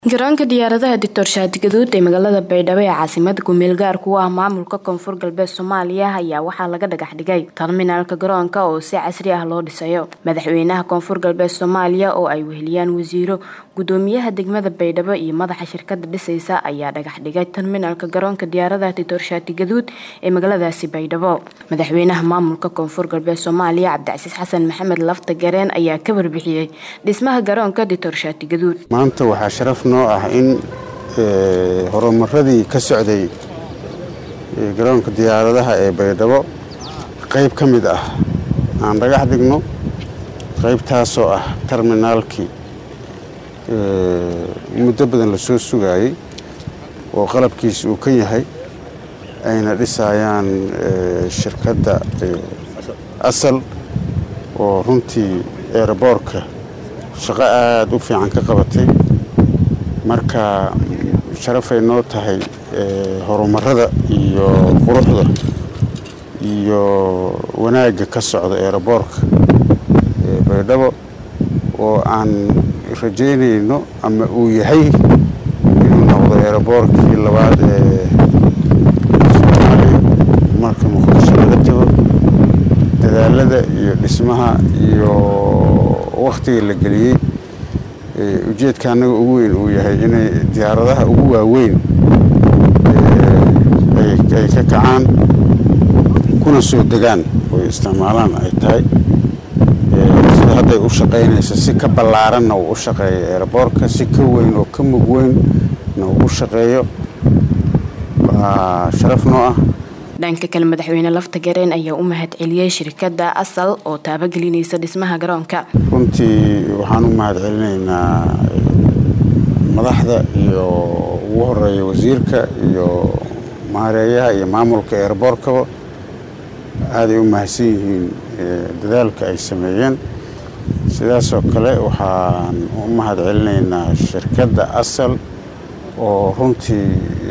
garoonka diyaaradaha doctor shaadi gaduud ee magaalada baydhabo ee caasimada kumeel gaarka u ah maamulka koonfur galbeed soomaaliya ayaa waxaa laga dhagax dhigay terminaalka garoonka oo si casri ah loo dhisayo madaxweynaha koonfur galbeed soomaaliya oo ay weheliyaan wasiiro gudoomiyaha degmada baydhabo iyo madaxa shirkada dhisaysa ayaa dhagax dhigay terminaalka garoonka diyaaradaha doctor shaadi gaduud ee magaaladaasi baydhabo madaxweynaha maamulka koonfur galbeed soomaaliya cabdicasiis xasan maxamed lafta gareen ayaa ka warbixiyey dhismaha garoonka doctor shaadi gaduud maanta waxaa sharaf noo ah in horumaradii ka socday garoonka diyaaradaha ee baydhabo qayb ka mid ah aan dhagax dhigno qaybtaasoo ah terminaalkii muddo badan la soo sugaayey oo qalabkiis uu ka yahay ayna dhisayaan shirkadda asal oo runtii eeraboorka shaqo aada u fiican ka qabatay marka sharafay noo tahay horumarada iyo quruxda iyo wanaagga ka socda eeraboorka baydhabo oo aan rajaynayno ama uu yahay inuu noqdo eeraboorkii labaad ee soomaaliya marka muqdisho laga tago dadaalada iyo dhismaha iyo wakhtiga la geliyey ujeedka annaga ugu weyn uu yahay inay diyaaradaha ugu waaweyn ay ka kacaan kuna soo degaan oy isticmaalaan ay tahay sida hadday u shaqaynaysa si ka ballaaranna uu u shaqeeyo eeraboorka si ka weyn oo ka mug weynna uu u shaqeeyo waa sharaf noo ah dhanka kale madaxweyne lafta gareen ayaa u mahad celiyey shirkadda asal oo taabagelinaysa dhismaha garoonka runtii waxaan u mahad celinaynaa madaxda iyo ugu horeeya wasiirka iyo maareeyaha iyo maamulka eeraboorkaba aaday u mahadsan yihiin dadaalka ay sameeyeen sidaasoo kale waxaan u mahad celinaynaa shirkadda asal oo runtii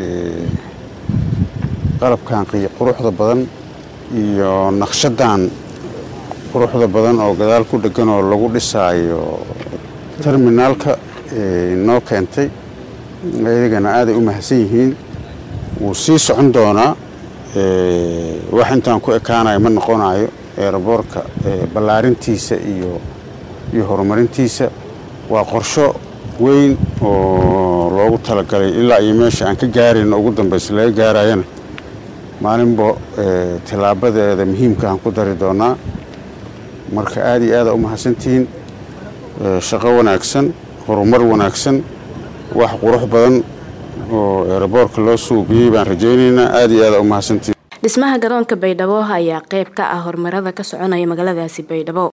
qalabkan quruxda badan iyo naqshadan quruxda badan oo gadaal ku dhegan oo lagu dhisaayo terminaalka noo keentay iyagana aaday u mahadsan yihiin wuu sii socon doonaa wax intaan ku ekaanayo ma noqonayo eeraboorka ballaarintiisa iyo iyo horumarintiisa waa qorsho weyn oo loogu talagalay ilaa iyo meesha aan ka gaarayno ugu dambaysa laga gaarayana maalinba tillaabadeeda muhiimka aan ku dari doonaa marka aada iyo aada u mahadsantihiin shaqo wanaagsan horumar wanaagsan wax qurux badan oo eeraboorka loo suubiyey baan rajaynaynaa aada iyo aada u mahadsantihiin dhismaha garoonka baydhabo ayaa qayb ka ah horumarada ka soconaya magaaladaasi baydhabo